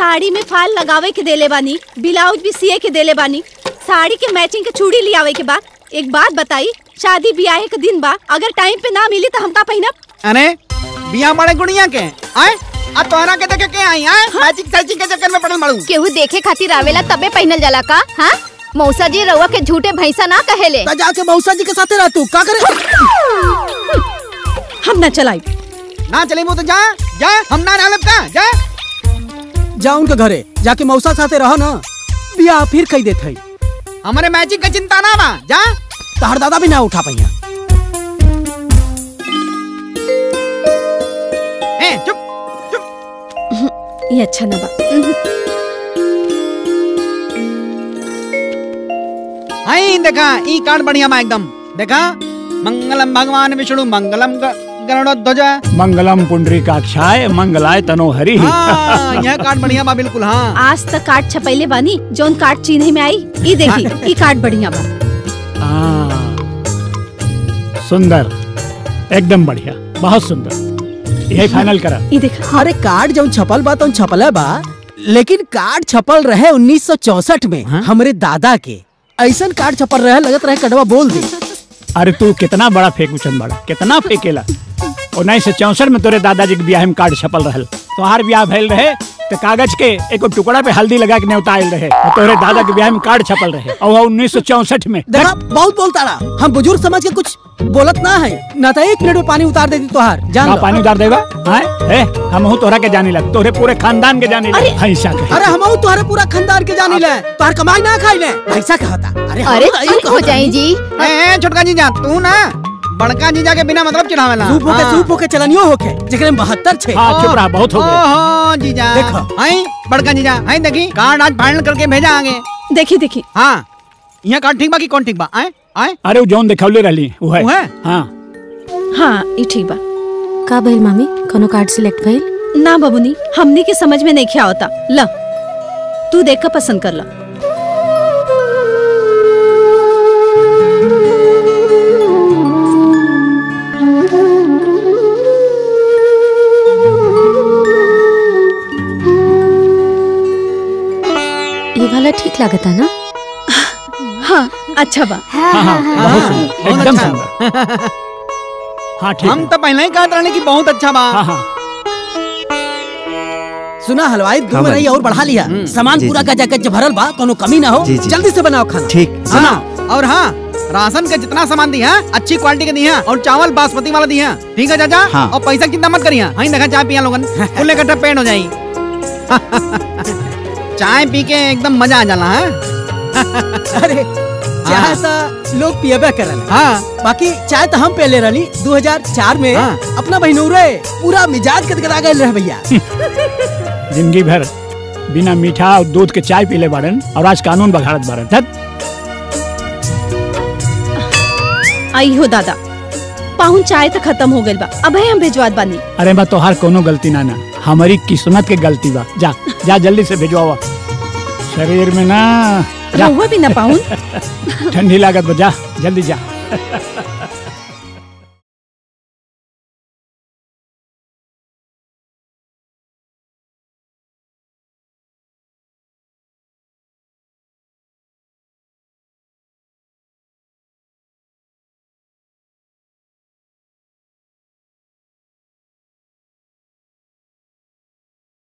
साड़ी में फाल लगावे के देले बानी ब्लाउज भी सिए के देले बानी साड़ी के मैचिंग के चूड़ी लियावे के बाद एक बात बताई शादी ब्याह के दिन बा अगर टाइम पे ना मिली तो हमका पहिनब अरे बिया बड़े गुड़िया के आए आ तोहरा के देखे के आई आए मैचिंग सैचिंग के चक्कर में पड़ल मालूम केहू देखे खातिर आवेला तबे पहनल जाला का हाँ मौसा जी रउआ के झूठे भैंसा ना कहेले ता जाके मौसा जी के साथे रह तू का करे हम ना चलाई ना चले वो तो जा जा हम ना ना का जा जा उनके घरे जाके मौसा साथे रह ना बिया फिर कही देत है हमारे मैचिंग का चिंता ना बा जा तहर दादा भी ना उठा पहिया ए चुप ये अच्छा ना बा आई देखा ई कार्ड बढ़िया बा एकदम देखा मंगलम भगवान विष्णु मंगलम ग- गरुड़ध्वज मंगलम पुंडरीकाक्षाय मंगलाय तनोहरि हाँ यह कार्ड बढ़िया बा बिल्कुल हाँ आज तक कार्ड छपैले बानी जौन कार्ड चिन्ह में आई ई देखी ई कार्ड बढ़िया बा हाँ, सुंदर एकदम बढ़िया बहुत सुंदर यही फाइनल करा ई देखा अरे कार्ड जौन छपल बा तौन छपल बा लेकिन कार्ड छपल रहे 1964 में हमरे दादा के ऐसन कार्ड छपल रहे लगत रहे कड़वा बोल दे अरे तू कितना बड़ा फेंकूचन बड़ा कितना फेंकेला उन्नीस सौ चौसठ में तोरे दादाजी के ब्याह में कार्ड छपल रहल तोहार ब्याह भइल रहे तो कागज के एगो टुकड़ा पे हल्दी लगा के न्योता आयल रहे और तोरे दादा के ब्याह में कार्ड छपल रहे और उन्नीस सौ चौसठ में देखा बहुत बोलता रहा हम बुजुर्ग समझ के कुछ बोलत ना है ना तो एक मिनट में पानी उतार देती तोहार जान का लो। पानी उतार देगा हाँ ए हम हूँ तोहरा के जाने लग तोरे पूरे खानदान के जाने लग ऐसा कहे अरे हम तुम्हारे पूरा खानदान के जानी ले तोहार कमाई ना खाई ले ऐसा कहता अरे हम अरे तो यही चुप हो कहत जाई जी ए, ए छोटका जीजा तू ना बड़का जीजा के बिना मतलब चिढ़ावेला सूप होके हाँ। सूप होके चलनियो होके जेकरे में बहत्तर छे हाँ चुप रहा बहुत हो गया ओहो जीजा देखो। आई बड़का जीजा आई देखी कार्ड आज फाइनल करके भेजा आगे देखी देखी हाँ यहाँ कार्ड ठीक बा कि कौन ठीक बा आए आए अरे वो जौन दिखौले रहली वो है वो है? हाँ हाँ ई ठीक बा का भइल मामी कोनो कार्ड सिलेक्ट भइल ना बबुनी हमनी के समझ में नहीं होता ल तू देख कर पसंद कर ला ये वाला ठीक लागता ना हाँ अच्छा बा हाँ हाँ बहुत सुंदर बहुत एकदम अच्छा। सुंदर हाँ ठीक हम है। तो पहले ही कहते रहने की बहुत अच्छा बा हाँ हाँ सुना हलवाई दो हाँ, में रही भाई। और बढ़ा लिया सामान जी, पूरा जी। गजा गज भरल बा कोनो कमी ना हो जी, जी। जल्दी से बनाओ खाना ठीक हाँ और हाँ राशन का जितना सामान दिया अच्छी क्वालिटी का दिया और चावल बासमती वाला दिया ठीक है चाचा हाँ। और पैसा की चिंता मत करिए हाँ देखा चाय पिया लोगन फुल इकट्ठा पेट हो जाई चाय पी के एकदम मजा आ जाला है अरे चाय तो लोग पियबे करल हाँ बाकी चाय तो हम पहले रही 2004 में हाँ। अपना बहिनौरे पूरा मिजाज गदगदा गए रह भैया जिंदगी भर बिना मीठा और दूध के चाय पीले बारन और आज कानून बघाड़त बारन धत आई हो दादा पाहुन चाय तो खत्म हो गइल बा अब हम भेजवात बानी अरे बा तोहार कोनो गलती ना ना हमारी किस्मत के गलती बा जा जा जल्दी से भेजवावा शरीर में ना जा रहुआ भी ना पाहुन ठंडी लागत बा जा जल्दी जा